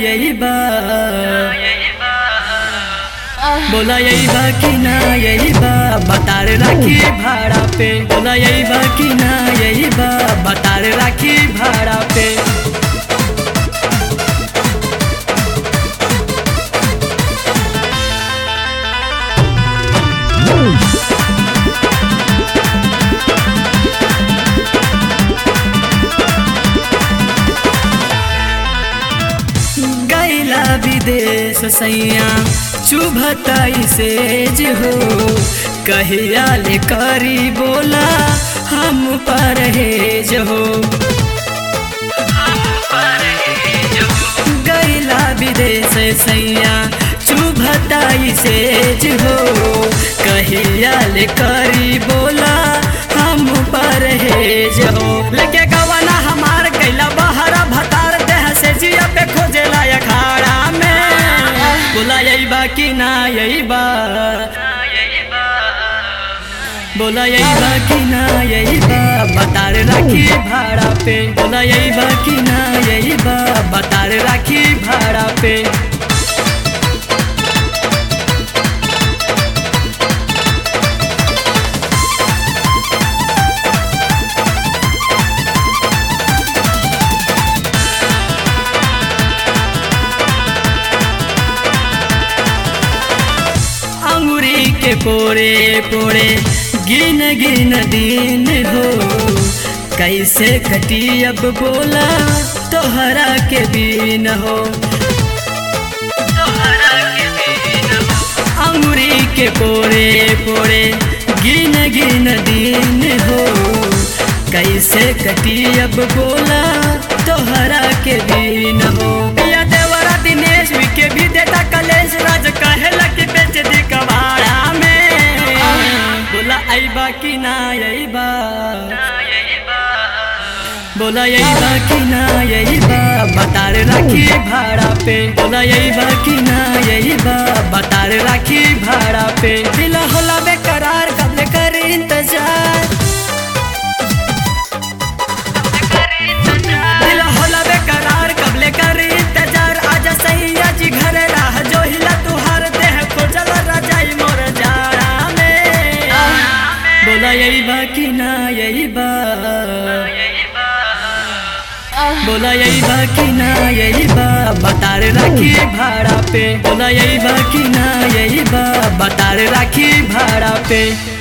यही बा बोला यही बा कि ना यही बा बतार राखी भाड़ा पे बोला यही बा कि ना यही बा बतार राखी भाड़ा पे गैला विदेश सैया चुभताई से जो हो कहिया ले करी बोला हम परहेज हो गैला विदेश सैया चुभताई से जो हो कहिया ले करी बोला हम परहेज हो लेके गवाना हमार कैला बहरा भतार देह से जिया पे खोजेला अखाड़ा में बोला यही बा कि ना यही बा बोला यही बा कि ना यही बा बतार राखी भाड़ा पे बोला यही बा कि ना यही बा बतार राखी भाड़ा पे अंगुरी के पोरे पोरे गिन गिन दिन हो कैसे कटी अब बोला तोहरा के बीन हो अंगुरी के पोरे पोरे गिन गिन दिन हो कैसे कटी अब बोला तोहरा के बीन हो पिया देवरा दिनेश के भी देता कलेश राज कहेला कि बेच दी कबाड़ा में बोला अइबा कि ना अइबा बोला यही बा कि ना यही बा बतार राखी भाड़ा पे बोला यही बा कि ना यही बा बतार राखी भाड़ा पे दिल होला बेकरार कब कर इंतजार दिल होला बेकरार कब कर इंतजार आजा सैया जी घर राह जो हिला तुहार देह खोजल रजाई मोर जाड़ा में बोला यही बा कि ना यही बा बोला यही बा कि ना यही बा बतार राखी भाड़ा पे बोला यही बा कि ना यही बा बतार राखी भाड़ा पे